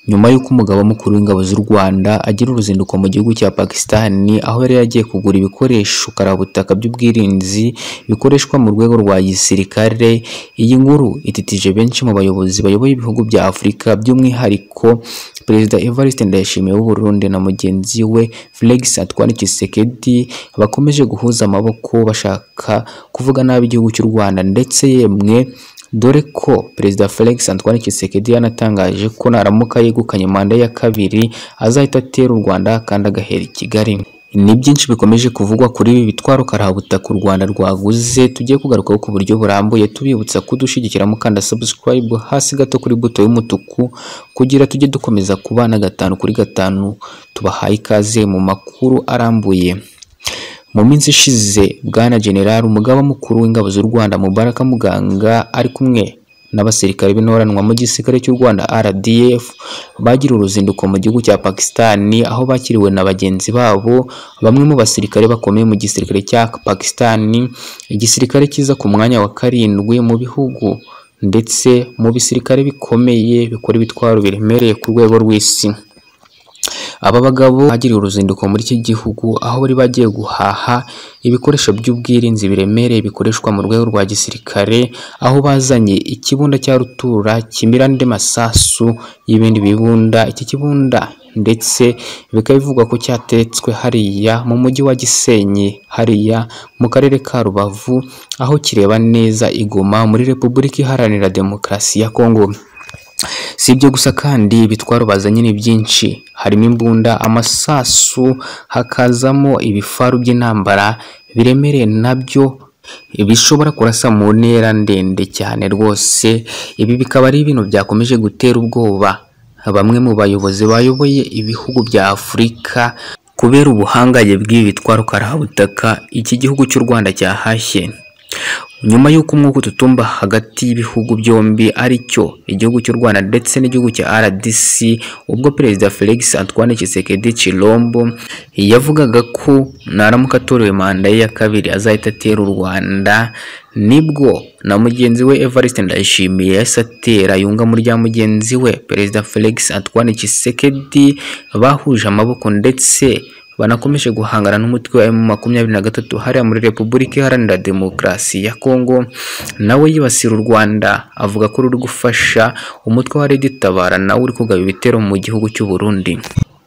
nyuma y'uko umugaba mukuru w'ingabo z'u Rwanda agira uruzinduko mu gihugu cya Pakistan aho yari yagiye kugura ibikoresho karabutaka by'ubwirinzi bikoreshwa mu rwego rwa gisirikare iyi nkuru ititije benshi mu bayobozi bayoboye ibihugu bya Afurika by'umwihariko Perezida Evariste Ndayishimiye w'u Burundi na mugenzi we Felix Antoine Tshisekedi bakomeje guhuza amaboko bashaka kuvuga nabi igihugu cy'u Rwanda ndetse yemwe dore ko Perezida Felix Antoine Tshisekedi yanatangaje ko naramuka yegukanye manda ya kabiri azahita atera u Rwanda kandi agahera i Kigali ni byinshi bikomeje kuvugwa kuri ibi bitwaro karabutaka u Rwanda rwaguze tugiye kugarukaho ku buryo burambuye tubibutsa kudushyigikira mukanda subscribe hasi gato kuri buto y'umutuku kugira tujye dukomeza kubana gatanu kuri gatanu tubahaye ikaze mu makuru arambuye mu minsi ishize bwana general umugaba mukuru w'ingabo z'u Rwanda Mubaraka Muganga ari kumwe n'abasirikare b'intoranwa mu gisirikare cy'u Rwanda RDF bagira uruzinduko mu gihugu cya Pakistan aho bakiriwe na bagenzi babo bamwe mu basirikare bakomeye mu gisirikare cya Pakistan igisirikare kiza ku mwanya wa karindwi mu bihugu ndetse mu bisirikare bikomeye bikora ibitwaro biremereye ku rwego rw'isi aba bagabo bagiriye uruzinduko muri iki gihugu aho bari bagiye guhaha ibikoresho by'ubwirinzi biremereye bikoreshwa mu rwego rwa gisirikare aho bazanye ikibunda cya rutura kimira andi masasu y'ibindi bibunda iki kibunda ndetse bikaba bivugwa ko cyateretswe hariya mu mujyi wa Gisenyi hariya mu karere ka Rubavu aho kireba neza igoma muri Repubulika Iharanira Demokarasi ya Kongo si ibyo gusa kandi ibitwaro bazanye ni byinshi harimo imbunda amasasu hakazamo ibifaru by'intambara biremereye nabyo bishobora kurasa mu ntera ndende cyane rwose ibi bikaba ari ibintu byakomeje gutera ubwoba bamwe mu bayobozi bayoboye ibihugu bya afurika kubera ubuhangaye bw'ibi bitwaro karabutaka iki gihugu cy'u rwanda cyahashye nyuma y'uko umwuka ututumba hagati y'ibihugu byombi ari cyo igihugu cy'u Rwanda ndetse n'igihugu cya RDC ubwo Perezida Felix Antoine Tshisekedi Chilombo yavugaga ko naramuka atorewe manda ye ya kabiri azahita atera u Rwanda nibwo na mugenzi we Evariste Ndayishimiye yahise atera yunga muri rya mugenzi we Perezida Felix Antoine Tshisekedi bahuje amaboko ndetse banakomeje guhangana n'umutwe wa makumyabiri na gatatu hariya muri Repubulika Iharanira Demokarasi ya Kongo nawe yibasira u Rwanda avuga ko ruri gufasha umutwe wa Red Tabara nawe uri kugaba ibitero mu gihugu cy'u Burundi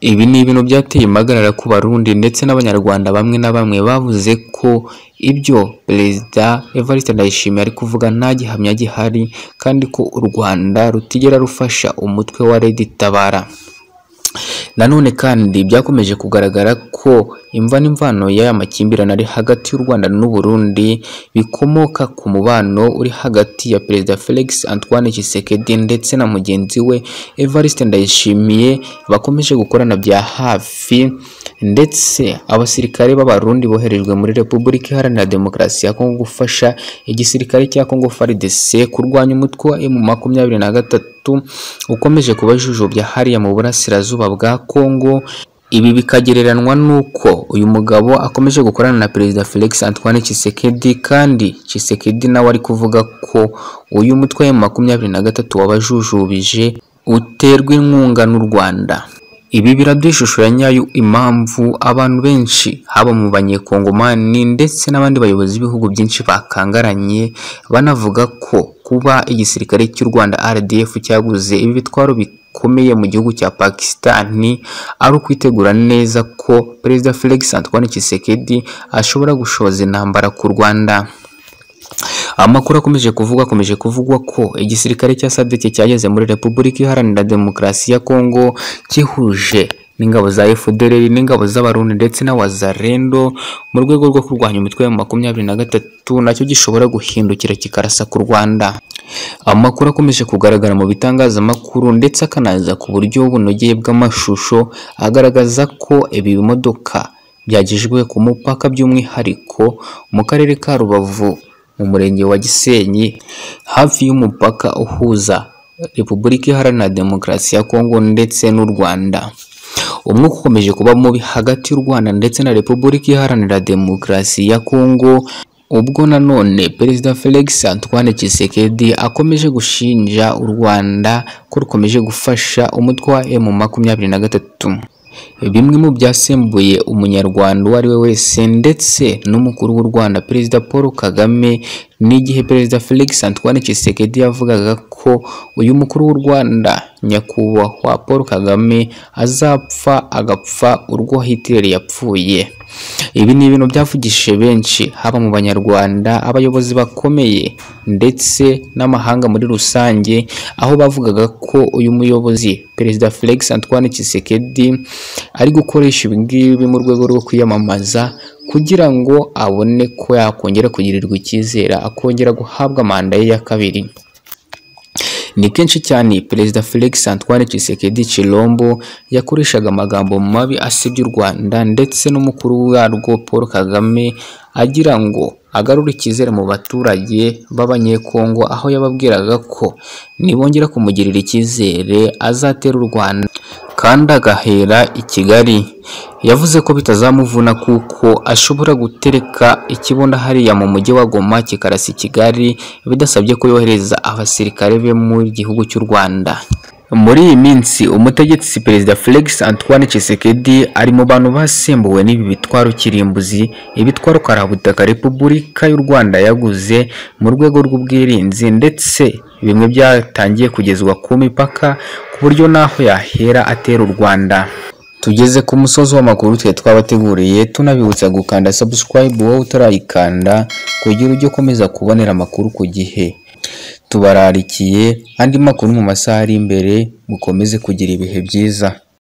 ibi ni ibintu byateye impagarara ku Barundi ndetse n'Abanyarwanda bamwe na bamwe bavuze ko ibyo Perezida Evariste Ndayishimiye ari kuvuga nta gihamya gihari kandi ko u Rwanda rutigera rufasha umutwe wa Red Tabara nanone kandi byakomeje kugaragara ko imva n'imvano y'aya makimbirane ari hagati y'u Rwanda n'u Burundi bikomoka ku mubano uri hagati ya Perezida Felix Antoine Tshisekedi ndetse na mugenzi we Evariste Ndayishimiye bakomeje gukorana bya hafi ndetse abasirikare b'abarundi boherejwe muri Repubulika Iharanira Demokarasi ya Kongo gufasha igisirikare cya Kongo FARDC kurwanya umutwe wa M23 ukomeje kubajujubya hariya mu burasirazuba bwa Kongo ibi bikagereranywa n'uko uyu mugabo akomeje gukorana na Perezida Felix Antoine Tshisekedi kandi Tshisekedi nawe ari kuvuga ko uyu mutwe wa makumyabiri na gatatu wabajujubije uterwa inkunga n'u Rwanda ibi biraduha ishusho ya nyayo impamvu abantu benshi haba mu banyekongomani ndetse n'abandi bayobozi b'ibihugu byinshi bakangaranye banavuga ko kuba igisirikare cy'u Rwanda RDF cyaguze ibi bitwaro bikomeye mu gihugu cya Pakistan ari ukwitegura neza ko Perezida Felix Antoine Tshisekedi ashobora gushoza intambara ku Rwanda amakuru akomeje kuvuga akomeje kuvugwa ko igisirikare cya sadeke cyageze muri Repubulika Iharanira Demokarasi ya Kongo kihuje n'ingabo za FDLR n'ingabo z'abarundi ndetse na wazarendo mu rwego rwo kurwanya imitwe ya makumyabiri na gatatu nacyo gishobora guhindukira kikarasa ku Rwanda amakuru akomeje kugaragara mu bitangazamakuru ndetse akanaza ku buryo bunogeye bw'amashusho agaragaza ko ibi bimodoka byagejwe ku mupaka by'umwihariko mu karere ka Rubavu mu murenge wa Gisenyi hafi y'umupaka uhuza Repubulika Iharanira Demokarasi ya Kongo ndetse n'u Rwanda umwuka ukomeje kuba mubi hagati y'u Rwanda ndetse na Repubulika Iharanira Demokarasi ya Kongo ubwo nanone Perezida Felix Antoine Tshisekedi akomeje gushinja u Rwanda ko rukomeje gufasha umutwe wa M makumyabiri na gatatu bimwe mu byasembuye umunyarwanda uwo ari we wese ndetse n'umukuru w'u Rwanda Perezida Paul Kagame n'igihe Perezida Felix Antoine Tshisekedi yavugaga ko uyu mukuru w'u Rwanda nyakubahwa Paul Kagame azapfa agapfa urwo Hitler yapfuye ibi ni ibintu byavugishije benshi haba mu banyarwanda abayobozi bakomeye ndetse n'amahanga muri rusange aho bavugaga ko uyu muyobozi perezida Felix Antoine Tshisekedi ari gukoresha ibi ngibi mu rwego rwo kwiyamamaza kugira ngo abone ko yakongera kugirirwa icyizere akongera guhabwa manda ye ya kabiri ni kenshi cyane perezida Felix Antoine Tshisekedi Chilombo yakoreshaga amagambo mabi asebya u Rwanda ndetse n'umukuru warwo Paul Kagame agira ngo agarure icyizere mu baturage b'abanyekongo aho yababwiraga ko nibongera kumugirira icyizere azatera u Rwanda kandi agahera i Kigali yavuze ko bitazamuvuna kuko ashobora gutereka ikibuno hariya mu mujyi wa Goma kikarasa i Kigali bidasabye ko yohereza abasirikare be mu gihugu cy'u Rwanda muri iyi minsi umutegetsi perezida Felix Antoine Tshisekedi ari mu bantu basembuwe n'ibi bitwaro kirimbuzi ibitwaro karabutaka Repubulika y'u Rwanda yaguze mu rwego rw'ubwirinzi ndetse bimwe byatangiye kugezwa ku mipaka ku buryo n'aho yahera atera u Rwanda tugeze ku musozi w'amakuru twe twabateguriye tunabibutsa gukanda subscribe wowe utarayikanda kugira ujye ukomeza kubonera amakuru ku gihe tubararikiye andi makuru mu masaha ari imbere mukomeze kugira ibihe byiza